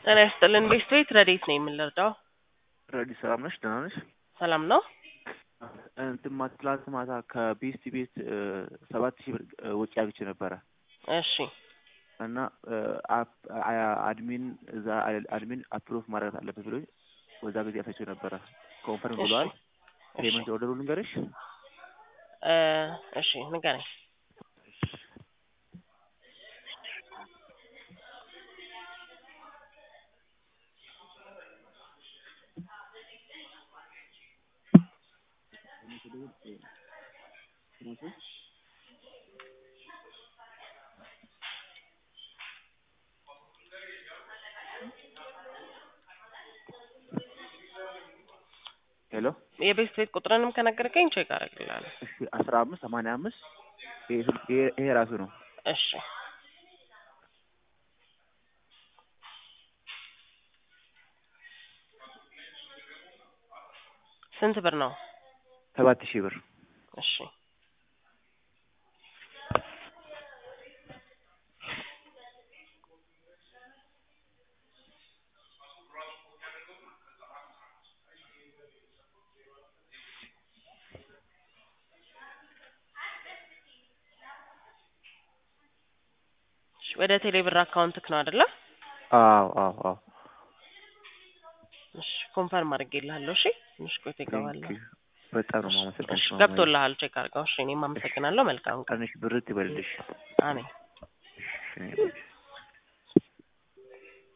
ጤና ይስጥልን ቤስት ቤት ረዴት ነው የምንረዳው? ረዲ ሰላም ነሽ? ደህና ነሽ? ሰላም ነው። እንትን ማ ትላንት ማታ ከቤስት ቤት ሰባት ሺህ ብር ወጪ አግኝቼ ነበረ እሺ እና አድሚን እዛ አድሚን አፕሮቭ ማድረግ አለበት ብሎ በዛ ጊዜ አሳቸው ነበረ። ኮንፈርም ብለዋል። ፔመንት ኦርደሩ ልንገርሽ። እ እሺ ንገረኝ። ሄሎ የቤስት ቤት ቁጥርንም ከነገርከኝ ቼክ አደርግልሃለሁ። እሺ አስራ አምስት ሰማንያ አምስት ይሄ ራሱ ነው። እሺ ስንት ብር ነው? ሰባት ሺህ ብር እሺ እሺ፣ ወደ ቴሌብር አካውንትክ ነው አይደለ? አዎ አዎ አዎ እሺ ኮንፈርም አድርጌልሃለሁ። እሺ ትንሽ ቆይቶ ይገባል። ቴንክ ዩ። በጣም ነው የማመሰግንሽ። እሺ ገብቶልሃል። ቼክ አድርገው። እሺ እኔም አመሰግናለሁ። መልካም ቀን። ቀንሽ ብርት ይበልልሽ። አሜን። እሺ